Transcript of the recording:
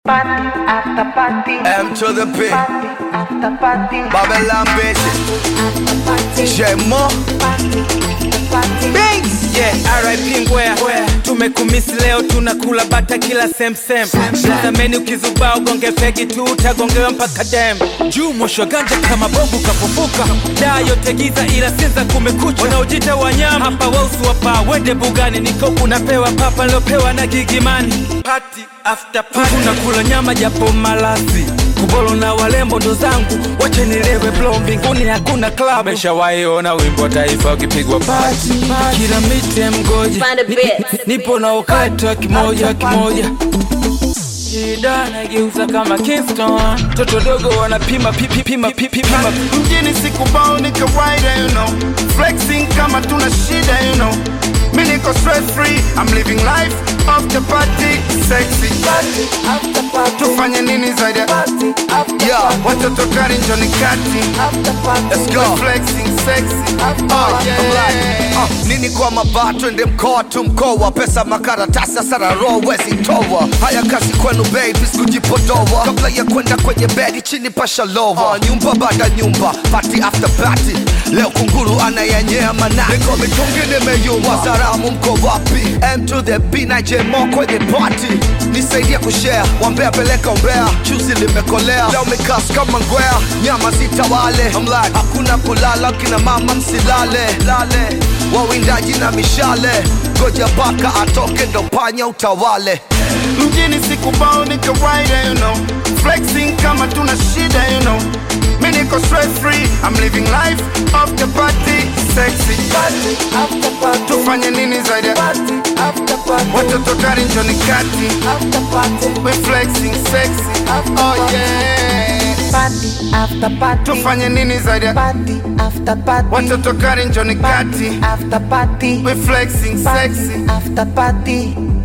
Party after party. M to the P. Party after party. Babylon bitches. After party. Shemo. Party after party. Yeah, RIP Ngwea tumekumisi leo tunakula bata kila sem sem tazameni ukizubaa ugonge fegi tu utagongewa mpaka dem juu mosho ganja kama bobu kafufuka daa yote giza ila sinza kumekucha wanaojita wanyama hapa wausu wapa wende bugani niko kunapewa papa nilopewa na gigimani party after party tunakula nyama japo malazi kubolo na walembo ndo zangu wache nilewe blo mbinguni hakuna club meshawaiona wimbo wa taifa ukipigwa pati kila mite mgoja Find a Ni- bit. nipo na ukati wa kimoja kimoja shida nageuza kama Kingston toto dogo wanapima pipi pima pipi pima mjini sikubao ni kawaida you know flexing kama tuna shida you know mi niko stress free I'm living life off the party sexy Party after party. tufanye nini zaidi ya Party after Yeah. party. watoto kari njoni kati After party. Let's go. flexing sexy After oh party. yeah Uh, nini kwa mabaa twende mkoa tu mkoa pesa makaratasi asara roho wezi toa haya kazi kwenu baby sikujipodoa kabla ya kwenda kwenye bedi chini pasha lova uh, nyumba baada nyumba party after party leo kunguru anayanyea manati niko mitungi nimeyumba wazaramu mko wapi m to the b na jmo kwenye party nisaidia kushare wambea peleka umbea chuzi limekolea leo mikas kama ngwea nyama zitawale I'm like, hakuna kulala kina mama msilale lale wawindaji na mishale goja baka atoke ndo panya utawale mjini sikubao ni kawaida you know flexing kama tuna shida you know mi niko stress free I'm living life off the party sexy Party after party. tufanye nini zaidi ya Party after party. watoto kari njoni kati After party. we flexing sexy After oh party. yeah Party after party. tufanye nini zaidi ya Party after party. watoto kari njoni kati After party. we flexing Party sexy after party.